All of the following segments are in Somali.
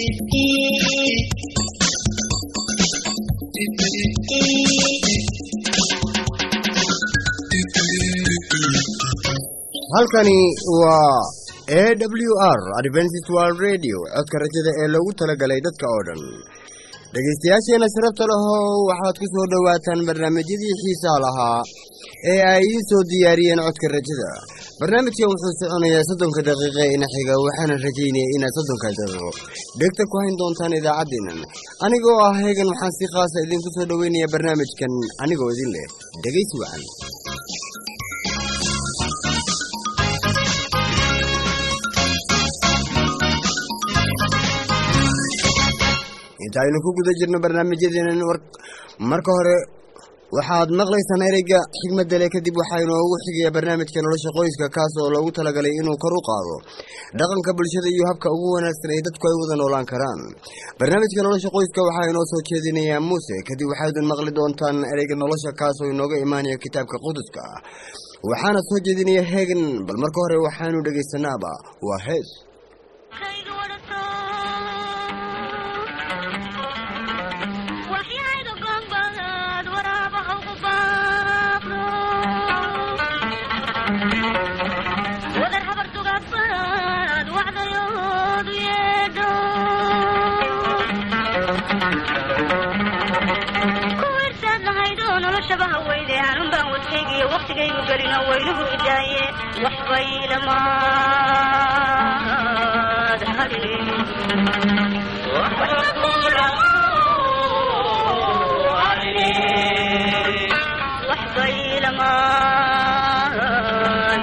halkani waa a w r adventist world radio codka rajada ee lagu talagalay dadka oo dhan dhegaystayaasheena sharafta lehow waxaad ku soo dhowaataan barnaamijyadii xiisaha lahaa ee ay idiin soo diyaariyeen codka rajada barnaamijkan wuxuu soconayaa soddonka daqiiqa ina xiga waxaana rajaynaya inaad soddonka daqiiqo dhegta ku hayn doontaan idaacaddeennan anigoo ah heegan waxaan si khaasa idinku soo dhoweynaya barnaamijkan anigoo idin leh dhegaysi wacan inta aynu ku guda jirno barnaamijyadeenan marka hore waxaad maqlaysaan ereyga xigmadda le kadib waxaa inoogu xigaya barnaamijka nolosha qoyska kaas oo loogu talagalay inuu kor u qaado dhaqanka bulshada iyo habka ugu wanaagsan ay dadku ay wada noolaan karaan barnaamijka nolosha qoyska waxaa inoo soo jeedinayaa muuse kadib waxaydun maqli doontaan ereyga nolosha kaas oo inooga imaanaya kitaabka quduska ah waxaana soo jeedinaya heegan bal marka hore waxaanu dhegaysanaaba waa hees waqtigaygu gelino waynuhu idaaye waxbay lamaad waxbay lamaad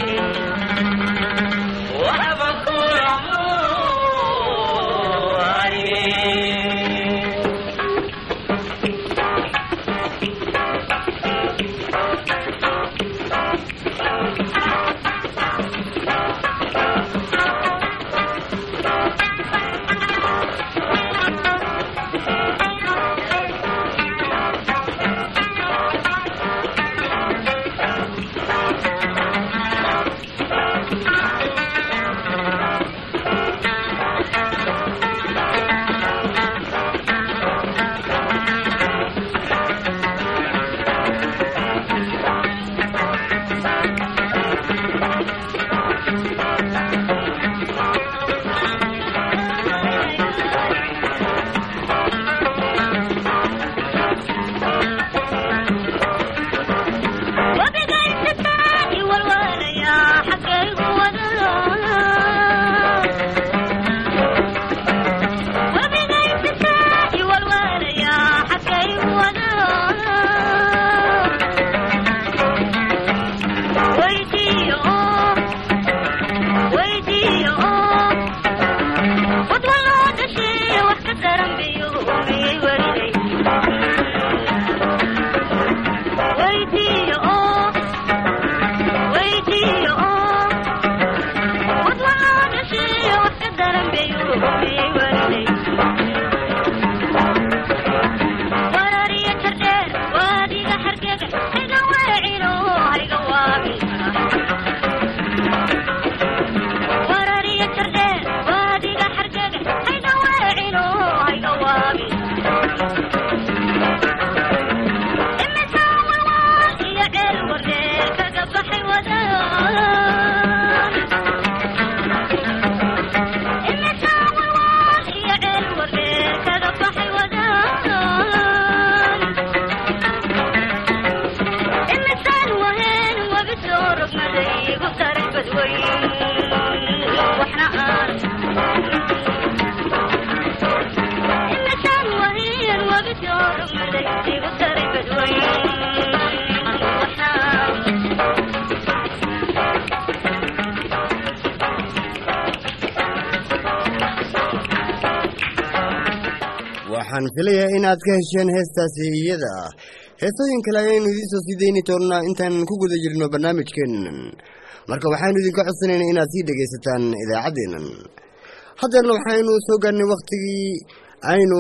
waxaan filayaa inaad ka hesheen heestaasi iyada ah heesooyin kale ayaynu idiin soo sii deyni doonnaa intaan ku guda jirno barnaamijkeennan marka waxaanu idinka codsanaynaa inaad sii dhegaysataan idaacaddeennan haddeerna waxaynu soo gaarnay wakhtigii aynu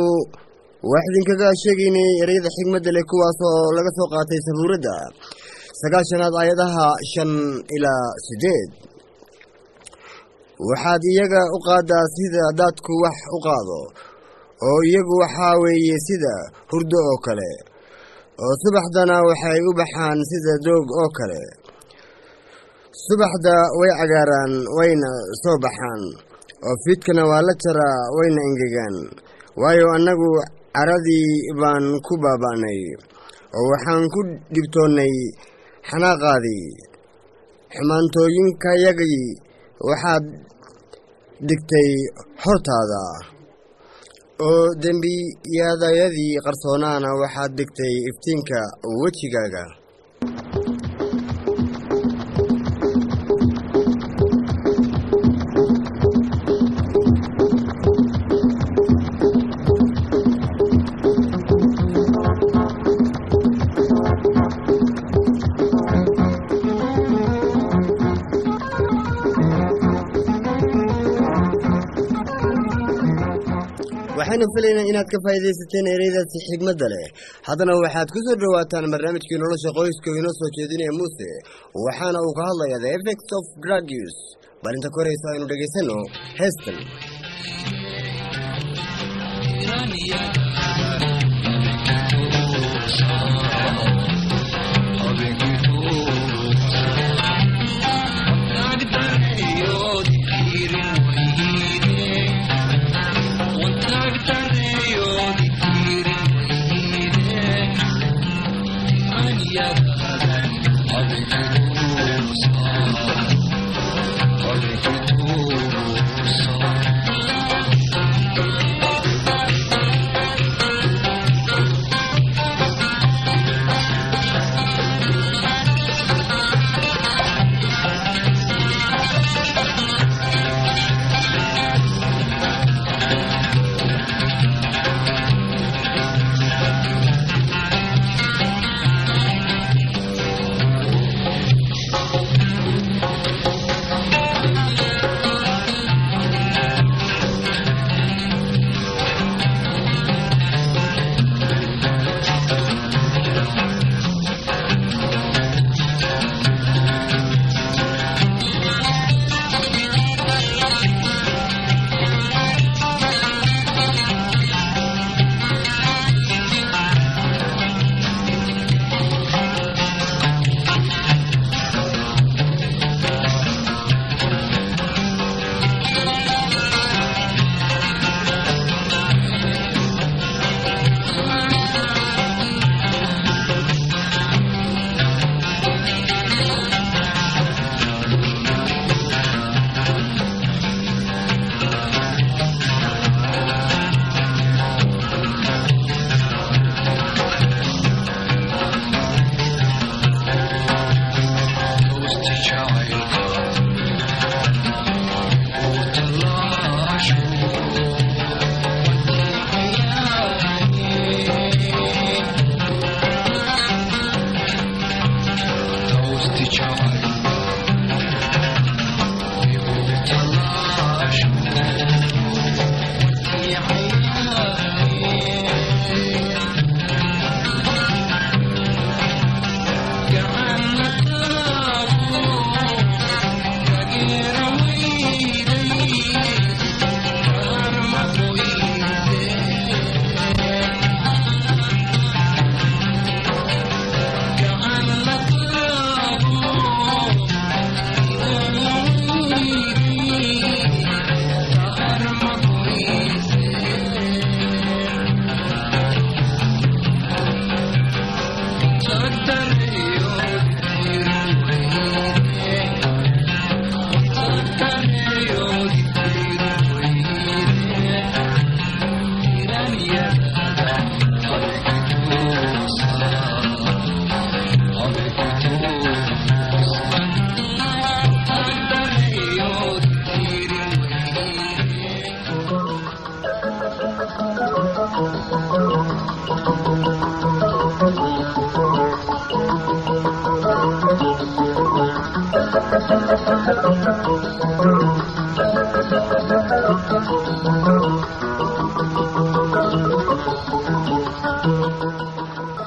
wax idinkaga sheegaynay ereyada xigmadda leh kuwaas oo laga soo qaatay sabuuradda sagaashanaad aayadaha shan ilaa siddeed waxaad iyaga u qaaddaa sida dadku wax u qaado oo iyagu waxaa weeye sida hurdo oo kale oo subaxdana waxay u baxaan sida doog oo kale subaxda way cagaaraan wayna soo baxaan oo fiidkana waa la jaraa wayna engegaan waayo annagu caradii baan ku baaba'nay oo waxaan ku dhibtoonnay xanaaqaadii xumaantooyinkayagii waxaad dhigtay hortaada oo dembiyadayadii qarsoonaana waxaad dhigtay iftiinka wejigaaga waxaynu filaynaa inaad ka faa'iidaysateen ereydaasi xigmadda leh haddana waxaad ku soo dhowaataan barnaamijkii nolosha qoyska oo inoo soo jeedinaya muuse waxaana uu ka hadlayaa the effects of drug use bal inta ka horeysa aynu dhegaysanno heestan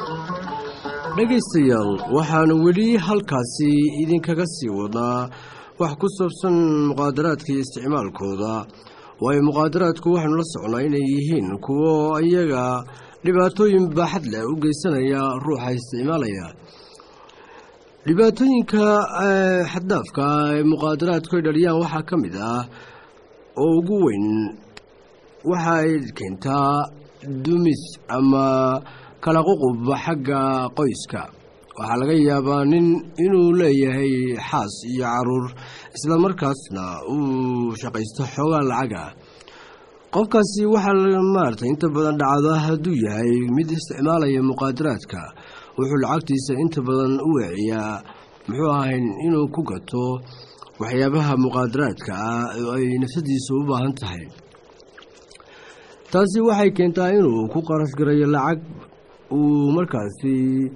dhegaystayaal waxaanu weli halkaasi idinkaga sii wadaa wax ku saabsan muqaadaraadka iyo isticmaalkooda waayo muqaadaraadku waxaanu la socnaa inay yihiin kuwo iyaga dhibaatooyin baaxad leh u geysanaya ruuxa isticmaalaya dhibaatooyinka xaddaafka ee muqaadaraadku ay dhaliyaan waxaa ka mid ah oo ugu weyn waxa ay keentaa dumis ama kala ququb xagga qoyska waxaa laga yaabaa nin inuu leeyahay xaas iyo caruur islamarkaasna uu shaqaysto xoogaa lacaga qofkaasi waxaa maaragtay inta badan dhacda hadduu yahay mid isticmaalaya muqaadaraadka wuxuu lacagtiisa inta badan u weeciyaa muxuu ahayn inuu ku gato waxyaabaha muqaadaraadka ah oo ay nafsadiisa u baahan tahay taasi waxay keentaa inuu ku qarash garayo lacag uu markaasi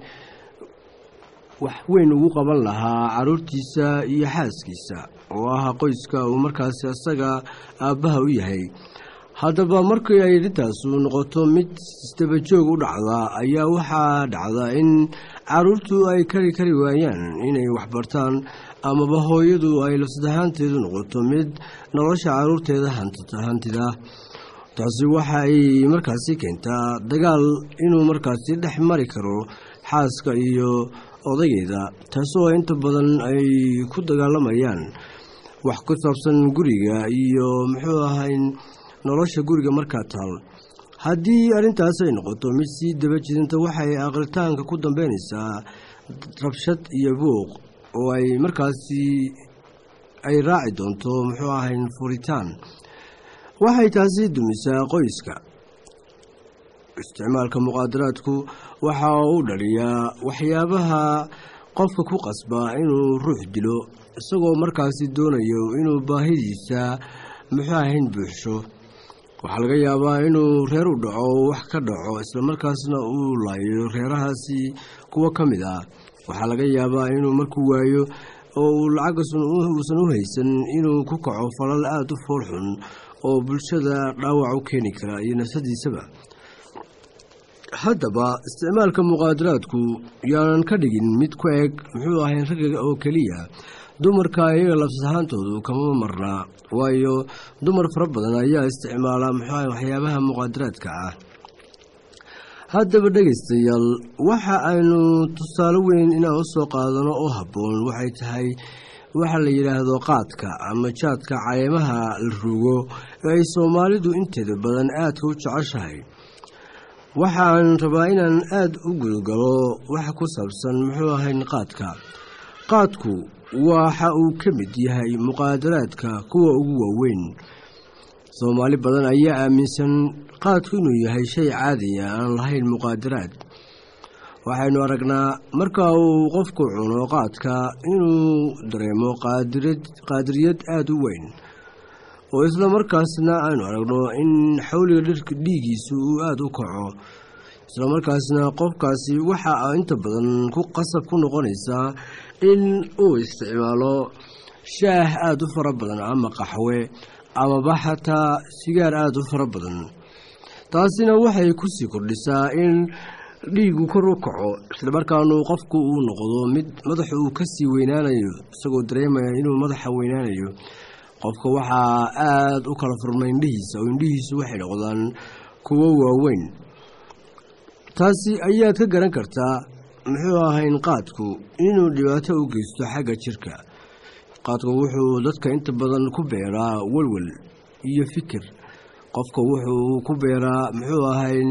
wax weyn ugu qaban lahaa caruurtiisa iyo xaaskiisa oo ah qoyska uu markaasi asaga aabbaha u yahay haddaba markii ay arrintaasu noqoto mid isdabajoog u dhacda ayaa waxaa dhacda in caruurtu ay kari kari waayaan inay waxbartaan amaba hooyadu ay lafsadahaanteedu noqoto mid nolosha caruurteeda hantida taasi waxa ay markaasi keentaa dagaal inuu markaasi dhex mari karo xaaska iyo odaygeeda taasoo inta badan ay ku dagaalamayaan wax ku saabsan guriga iyo muxuu ahay nolosha guriga markaa taal haddii arrintaas ay noqoto mid sii daba jidinta waxay aqritaanka ku dambeynaysaa rabshad iyo buuq oo ay markaasi ay raaci doonto muxuu ahay furitaan waxay taasi dumisaa qoyska isticmaalka muqaadaraadku waxa uu dhaliyaa waxyaabaha qofka ku qasba inuu ruux dilo isagoo markaasi doonayo inuu baahidiisa muxuu ahayn buuxsho waxaa laga yaabaa inuu reer u dhaco wax ka dhaco islamarkaasna uu laayo reerahaasi kuwo ka mid ah waxaa laga yaabaa inuu markuu waayo oo uu lacaggasun uusan u haysan inuu ku kaco falal aada u foolxun oo bulshada dhaawac u keeni kara iyo nafsadiisaba haddaba isticmaalka muqaadaraadku yaanan ka dhigin mid ku eg muxuu ahayn ragga oo keliya dumarka iyaga lafsahaantoodu kama marnaa waayo dumar fara badan ayaa isticmaala muxuu ahay waxyaabaha muqaadaraadka ah haddaba dhegaystayaal waxa aynu tusaale weyn inaan u soo qaadano oo habboon waxay tahay waxa la yidhaahdo qaadka ama jaadka caleemaha la rugo ee ay soomaalidu inteeda badan aadka u jeceshahay waxaan rabaa inaan aada u gudogalo waxa ku saabsan muxuu ahayn qaadka qaadku waxa uu ka mid yahay muqaadaraadka kuwa ugu waaweyn soomaali badan ayaa aaminsan qaadku inuu yahay shay caadiya aan lahayn muqaadaraad waxaynu aragnaa marka uu qofku cuno qaadka inuu dareemo qaadiriyad aada u weyn oo isla markaasna aynu aragno in xawliga dhirka dhiigiisu uu aada u kaco isla markaasna qofkaasi waxa inta badan ku qasab ku noqonaysaa in uu isticmaalo shaah aada u fara badan ama qaxwe amaba xataa sigaar aada u fara badan taasina waxay kusii kordhisaa in dhiigu kor u kaco islamarkaanu qofku uu noqdo mid madaxa uu kasii weynaanayo isagoo dareemaya inuu madaxa weynaanayo qofka waxaa aada u kala furma indhihiisa oo indhihiisu waxay noqdaan kuwo waaweyn taasi ayaad ka garan kartaa muxuu ahayn qaadku inuu dhibaato u geysto xagga jirka qaadku wuxuu dadka inta badan ku beeraa welwel iyo fikir qofka wuxuu ku beeraa muxuu ahayn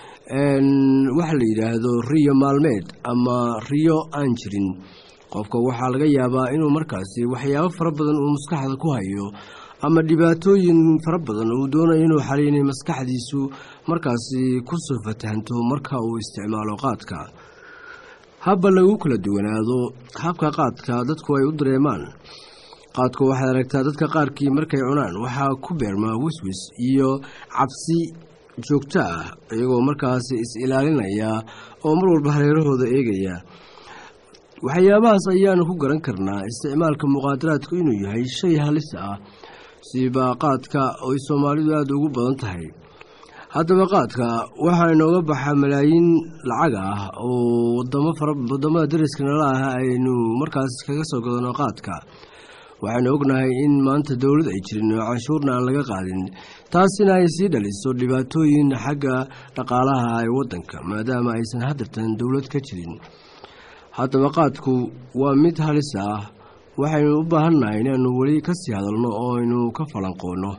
waxa la yidhaahdo riyo maalmeed ama riyo aan jirin qofka waxaa laga yaabaa inuu markaasi waxyaabo fara badan uu maskaxda ku hayo ama dhibaatooyin fara badan uu doonayo inuu xaliinay maskaxdiisu markaasi kusoo fatahanto marka uu isticmaalo qaadka habba lagu kala duwanaado habka qaadka dadku ay u dareemaan qaadku waxaad aragtaa dadka qaarkii markay cunaan waxaa ku beermaa wiswis iyo cabsi joogto ah iyagoo markaasi is-ilaalinaya oo mar walba hareerahooda eegaya waxyaabahaas ayaanu ku garan karnaa isticmaalka muqaadaraadku inuu yahay shay halis ah siba qaadka oy soomaalidu aada ugu badan tahay haddaba qaadka waxaa inooga baxa malaayiin lacag ah oo wadamo fara wadamada dariska nala ah aynu markaas kaga soo gadano qaadka waxaanu ognahay in maanta dowlad ay jirin oo canshuurna aan laga qaadin taasina ay sii dhaliso dhibaatooyin xagga dhaqaalaha ee waddanka maadaama aysan hadirtan dowlad ka jirin haddaba qaadku waa mid halis ah waxaynu u baahannahay inaanu weli ka sii hadalno oo aynu ka falanqoonno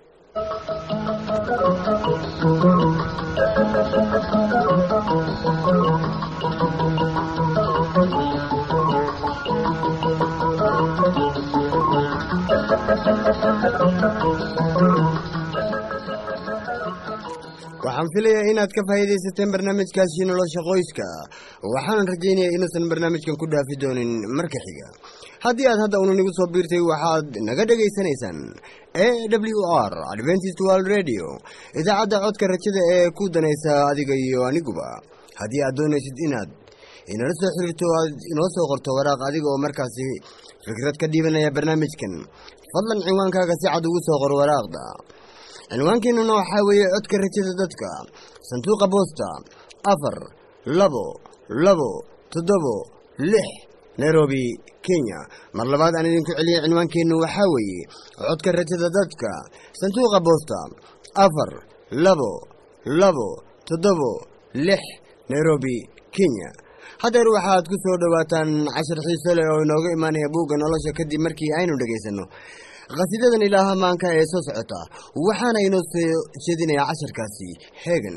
waxaan filayaa inaad ka faa'iidaysateen barnaamijkaasi nolosha qoyska waxaanan rajaynayaa inuusan barnaamijkan ku dhaafi doonin marka xiga haddii aad hadda una nagu soo biirtay waxaad naga dhegaysanaysaan a w r adventist world radio idaacadda codka rajada ee ku danaysa adiga iyo aniguba haddii aad doonaysid inaad inala soo xiriirto aad inoo soo qorto waraaq adiga oo markaasi fikrad ka dhiibanaya barnaamijkan fadlan cinwaankaaga si cad ugu soo qor waraaqda cinwaankeenuna waxaa weeye codka rajada dadka sanduuqa boosta afar labo labo toddobo lix nairobi kenya mar labaad aan idinku celiyay cinwaankeennu waxaa weeye codka rajada dadka sanduuqa boosta afar labo labo toddobo lix nairobi kenya haddeer waxaad ku soo dhowaataan cashar xiiso leh oo inooga imaanaya buugga nolosha kadib markii aynu dhegaysanno khasiidadan ilaaha maanka ee soo socota waxaana inoo soo jeedinayaa casharkaasi heegan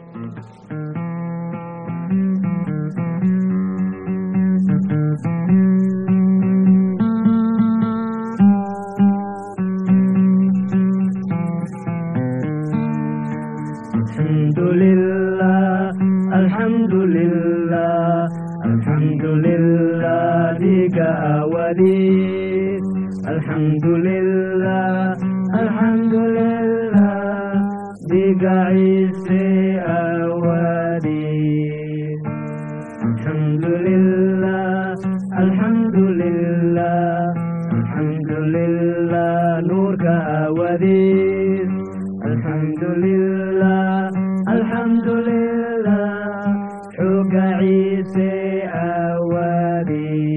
الحمد لله الحمد لله الحمد لله بك أولي الحمد لله الحمد لله بك عيسى أولي الحمد لله الحمد لله الحمد لله نورك أولي الحمد لله الحمد لله حق عيسى أولي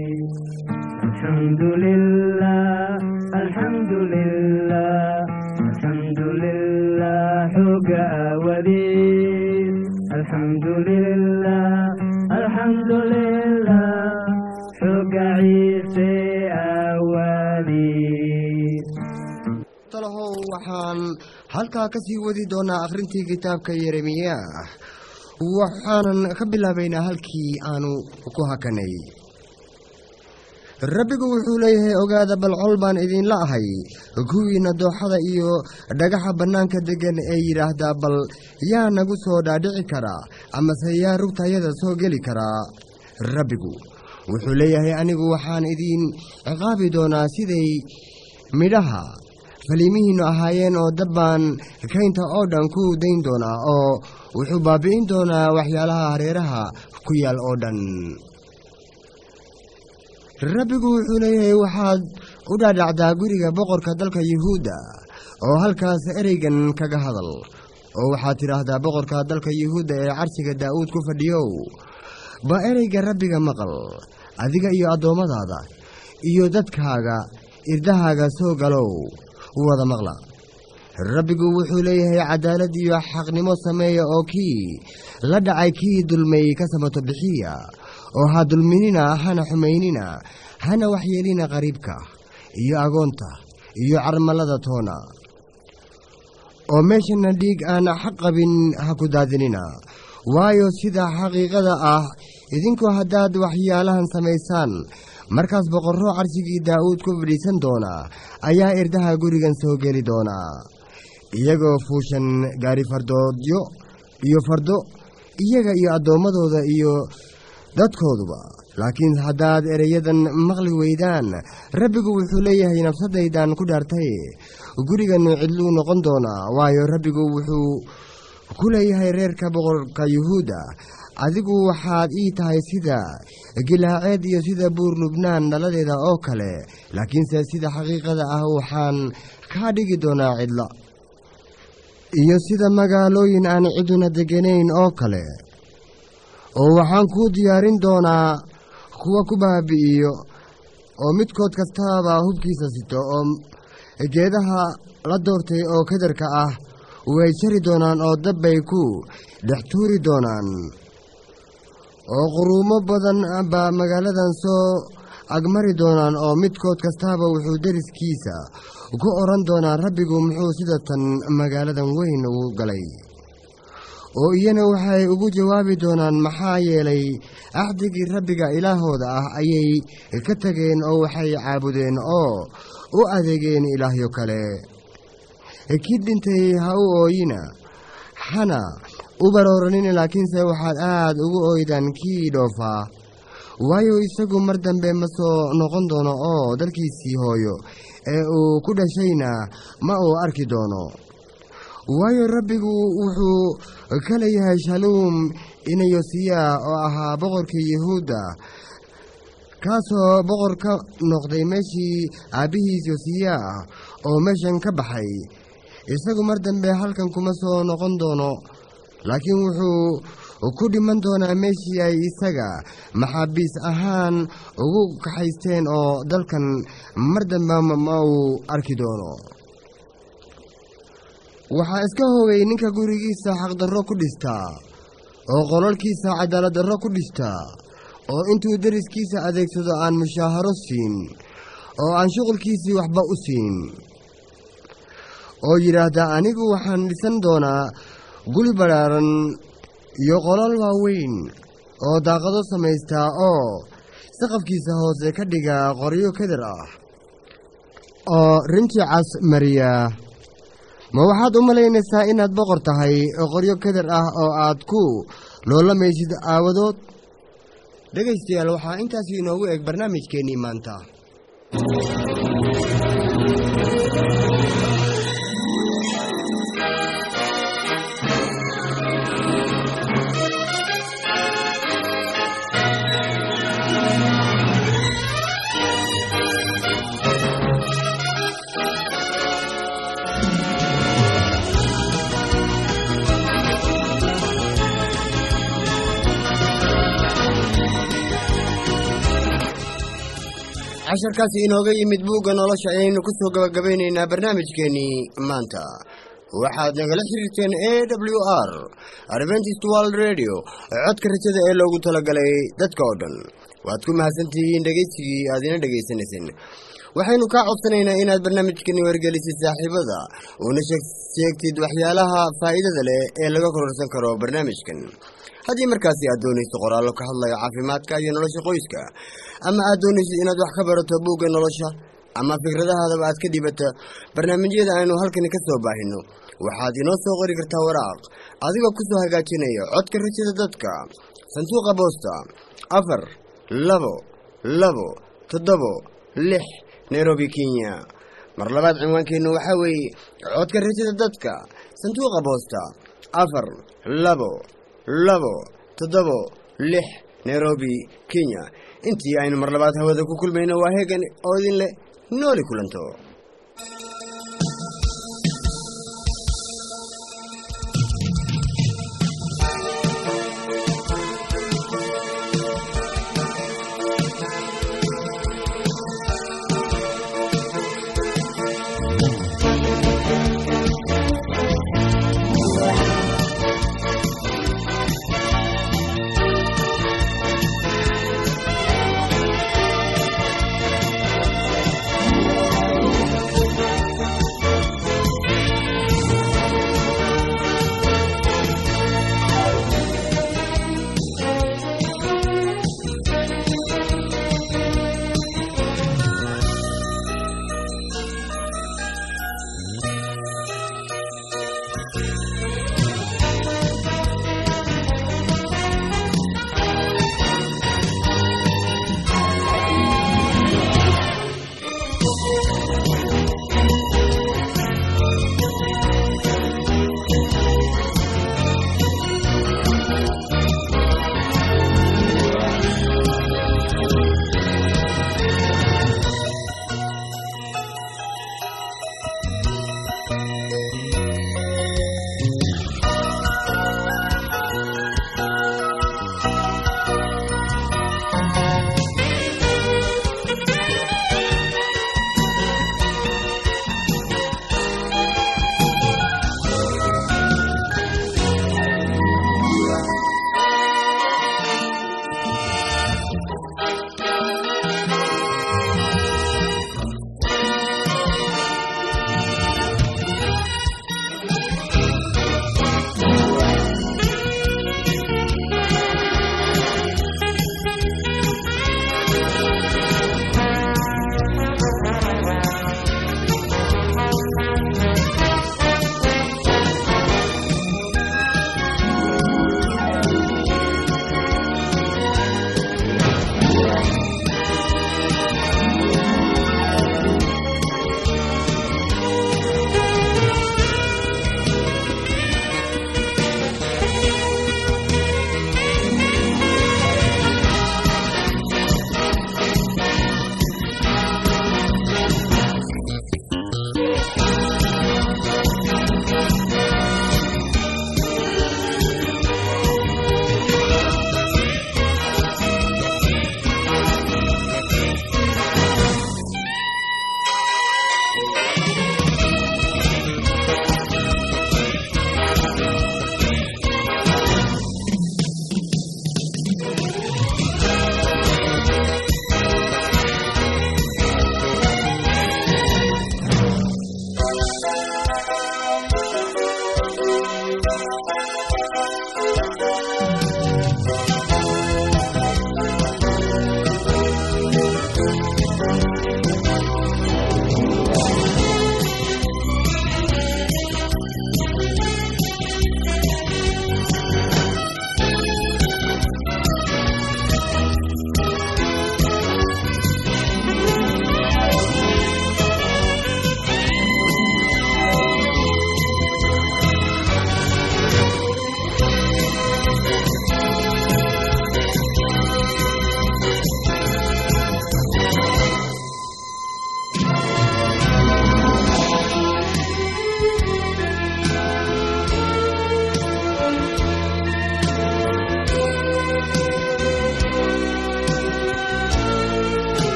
الحمد لله الحمد لله الحمد لله حق أولي الحمد لله الحمد لله حق عيسى أولي talahow waxaan halkaa ka sii wadi doonaa akhrintii kitaabka yeremiyaah waxaanan ka bilaabaynaa halkii aanu ku hakanay rabbigu wuxuu leeyahay ogaada bal col baan idinla ahay kuwiina dooxada iyo dhagaxa bannaanka deggan ee yidhaahdaa bal yaa nagu soo dhaadhici karaa amase yaa rugtayada soo geli karaa rabbigu wuxuu leeyahay anigu waxaan idiin ciqaabi doonaa siday midhaha faliimihiinnu ahaayeen oo dabbaan kaynta oo dhan ku dayn doonaa oo wuxuu baabi'in doonaa waxyaalaha hareeraha ku yaal oo dhan rabbigu wuxuu leeyahay waxaad u dhaadhacdaa guriga boqorka dalka yuhuudda oo halkaas ereygan kaga hadal oo waxaad tidhaahdaa boqorka dalka yuhuudda ee carsiga daa'uud ku fadhiyow ba ereyga rabbiga maqal adiga iyo addoommadaada iyo dadkaaga irdahaaga soo galow wada maqla rabbigu wuxuu leeyahay cadaalad iyo xaqnimo sameeya oo kii la dhacay kii dulmay ka samato bixiya oo ha dulminina hana xumaynina hana waxyeelina qariibka iyo agoonta iyo carmalada toona oo meeshana dhiig aan xaq qabin ha ku daadinina waayo sida xaqiiqada ah idinku haddaad waxyaalahan samaysaan markaas boqorro carsigii daa'uud ku fadhiisan doona ayaa irdaha gurigan soo geli doonaa iyagoo fuushan gaari fardoodyo iyo fardo iyaga iyo addoommadooda iyo dadkooduba laakiin haddaad ereyadan maqli weydaan rabbigu wuxuu leeyahay nafsadaydan ku dhaartay gurigan cidluu noqon doonaa waayo rabbigu wuxuu ku leeyahay reerka boqorka yuhuudda adigu waxaad ii tahay sida gilaaceed iyo sida buur lubnaan dhaladeeda oo kale laakiinse sida xaqiiqada ah waxaan kaa dhigi doonaa cidla iyo sida magaalooyin aan ciduna deganayn oo kale oo waxaan kuu diyaarin doonaa kuwa ku baabi'iyo oo midkood kastaaba hubkiisa sito oo geedaha la doortay oo kadarka ah way jari doonaan oo dabbay ku dhex tuuri doonaan oo quruumo badan baa magaaladan soo agmari doonaan oo midkood kastaaba wuxuu deriskiisa ku odhan doonaa rabbigu muxuu sida tan magaaladan weyn ugu galay oo iyana waxay ugu jawaabi doonaan maxaa yeelay axdigii rabbiga ilaahooda ah ayay ka tageen oo waxay caabudeen oo u adeegeen ilaahyo kale kii dhintay ha u ooyina hana u barooranina laakiinse waxaad aad ugu ooydaan kii dhoofaa waayo isagu mar dambe ma soo noqon doono oo dalkiisii hooyo ee uu ku dhashayna ma uu arki doono waayo rabbigu wuxuu ka leeyahay shaluum inayosiya oo ahaa boqorkii yuhuudda kaasoo boqor ka noqday meeshii aabbihiis yosiya ah oo meeshan ka baxay isagu mar dambe halkan kuma soo noqon doono laakiin wuxuu ku dhiman doonaa meeshii ay isaga maxaabiis ahaan ugu kaxaysteen oo dalkan mar dambe ma uu arki doono waxaa iska hoogay ninka gurigiisa xaqdarro ku dhistaa oo qolalkiisa cadaaladdarro ku dhistaa oo intuu deriskiisa adeegsado aan mushaaharo siin oo aan shuqulkiisii waxba u siin oo yidhaahda anigu waxaan dhisan doonaa guri badhaaran iyo qolal waaweyn oo daaqado samaystaa oo saqafkiisa hoose ka dhiga qoryo kadar ah oo rinji cas mariya ma waxaad u malaynaysaa inaad boqor tahay oo qoryo kadar ah oo aad ku loolamaysid aawadood dhegaystayaal waxaa intaasi inoogu eg barnaamijkeennii maanta casharkaasi inooga yimid buugga nolosha ayaynu ku soo gabagabaynaynaa barnaamijkeennii maanta waxaad nagala xiriirteen a w r adventist world radio codka rajada ee loogu talagalay dadka oo dhan waad ku mahadsantihiin dhegaysigii aad ina dhegaysanayseen waxaynu kaa codsanaynaa inaad barnaamijkani wargelisid saaxiibada uuna sheegtid waxyaalaha faa'iidada leh ee laga kororsan karo barnaamijkan haddii markaasi aad doonayso qoraallo ka hadlaya caafimaadka iyo nolosha qoyska ama aad doonaysid inaad wax ka barato buugga nolosha ama fikradahaadaba aad ka dhibata barnaamijyada aynu halkani ka soo baahino waxaad inoo soo qori kartaa waraaq adigoo ku soo hagaajinaya codka rajada dadka sanduuqa boosta afar labo labo toddobo lix nairobi kenya mar labaad cinwaankeennu waxaa weeye codka rajada dadka sanduuqa boosta afar labo labo toddobo lix nairobi kenya intii aynu mar labaad hawada ku kulmayno waa heegan oo idin leh nooli kulanto